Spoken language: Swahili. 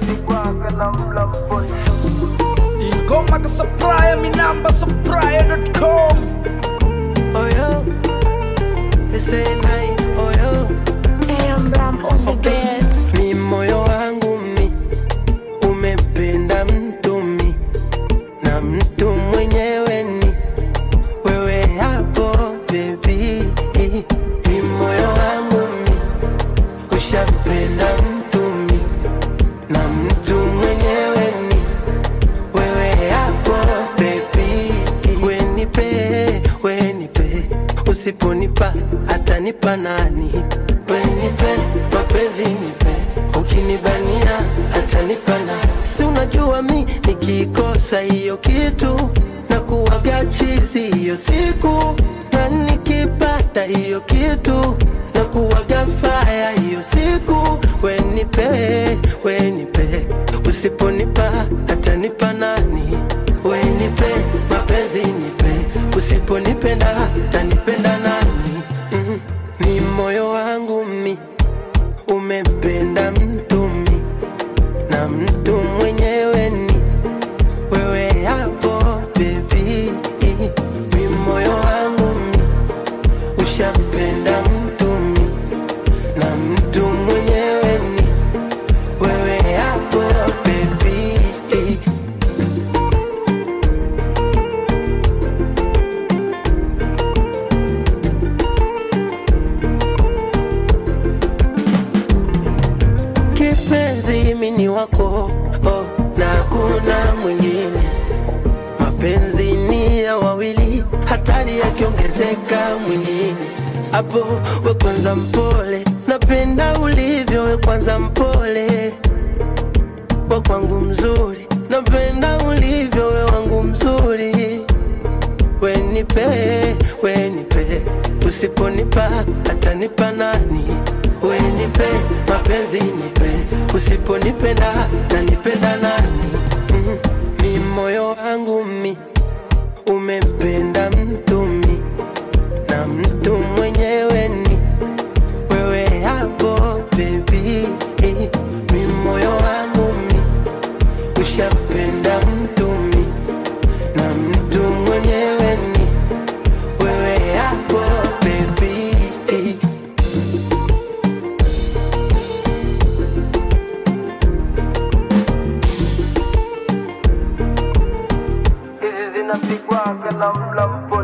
zinapigwaga na mlamboni ingoma ka supplier mi namba supplier.com oyo esenai oyo AM Ram on the beats. mi moyo wangu mi umempenda mtu mi na mtu mwenyewe ni wewe hapo bebi mi moyo wangu mi ushampenda mtu mi na mtu mwenyewe ni wewe hapo bebi wenipe wenipe usiponipa atanipa nani wenipe mapenzi nipe ukinibania atanipa nani si unajua mi nikikosa hiyo kitu na kuwaga chizi hiyo siku na nikipata hiyo kitu na kuwaga faya hiyo siku wenipe wenipe usiponipa atanipa nani wenipe mapenzi nipe usiponipenda tanipenda nani mm. ni moyo wangu mi umempenda mtu mi na mtu mwenyewe ni wewe hapo bebi mi moyo wangu mi ushampenda mtu mi na mtu mwenyewe ni wewe hapo bebi kipenzi mini wako oh, na hakuna mwingine mapenzi ni ya wawili hatari yakiongezeka mwilini hapo we kwanza mpole napenda ulivyo we kwanza mpole we kwangu mzuri napenda ulivyo we wangu mzuri wenipe wenipe usiponipa atanipa nani wenipe mapenzi nipe usiponipenda nanipenda nani mm. mi moyo wangu mi umempenda mtu mi na mtu mwenyewe ni wewe hapo bebi mi moyo wangu mi ushampenda mtu mi na mtu mwenyewe ni wewe hapo bebi hizi zinapigwaga na mlambo